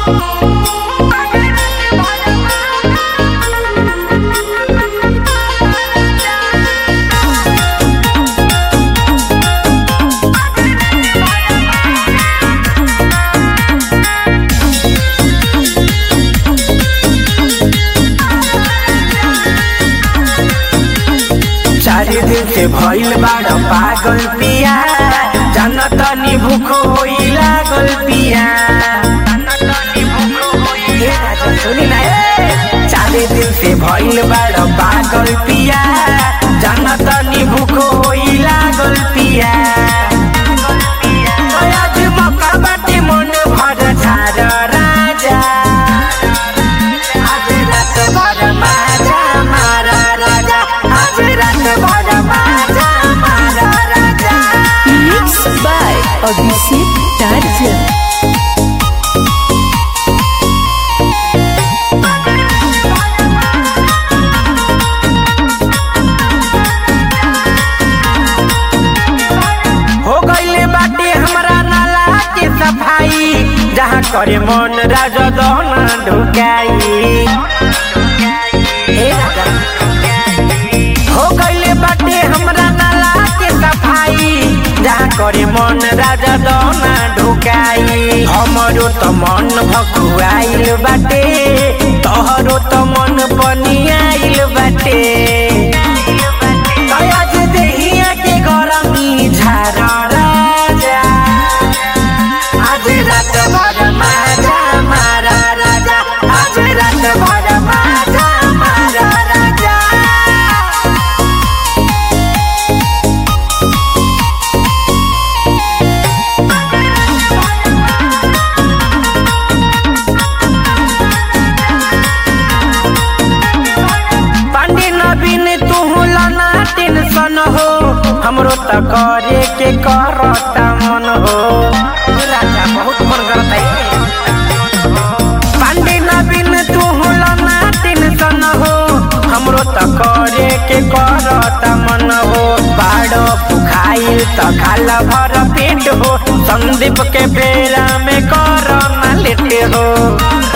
चार दिन से भइल बाड़ पागल पिया जानत नी भूख होई लागल पिया ए राजा सुनी ना ए। चार दिन से भइल बाड़ पागल पिया जानत नी भूख होई लागल पिया आज मौका बाटे मन भर झार राजा आज रात भर माजा मारा राजा आज रात भर माजा मारा राजा Mixed by Abhishek Tarjan. हो गईले बाटे हमरा नाला के सफाई जहाँ करे मन राजा दोना ढुकाई हे राजा। हो गईले बाटे हमरा नाला के सफाई जहाँ करे मन राजा दोना ढुकाई हमरो त मन भकुआइल बाटे तोहरो त मन पनियाइल बाटे आज देहिया के गरमी झार राजा आज रात भर माजा मारा राजा आज रात भर माजा मारा राजा पांडे नवीन तू लाना टेंशन हो हमरो त करे के करता मन हो राजा बहुत मन करता है पांडे नवीन तू लाना टेंशन हो हमरो त करे के करता मन हो बाड़ो पुखाइल त खाला भर पेट हो संदीप के बेरा में कर ना लेटे हो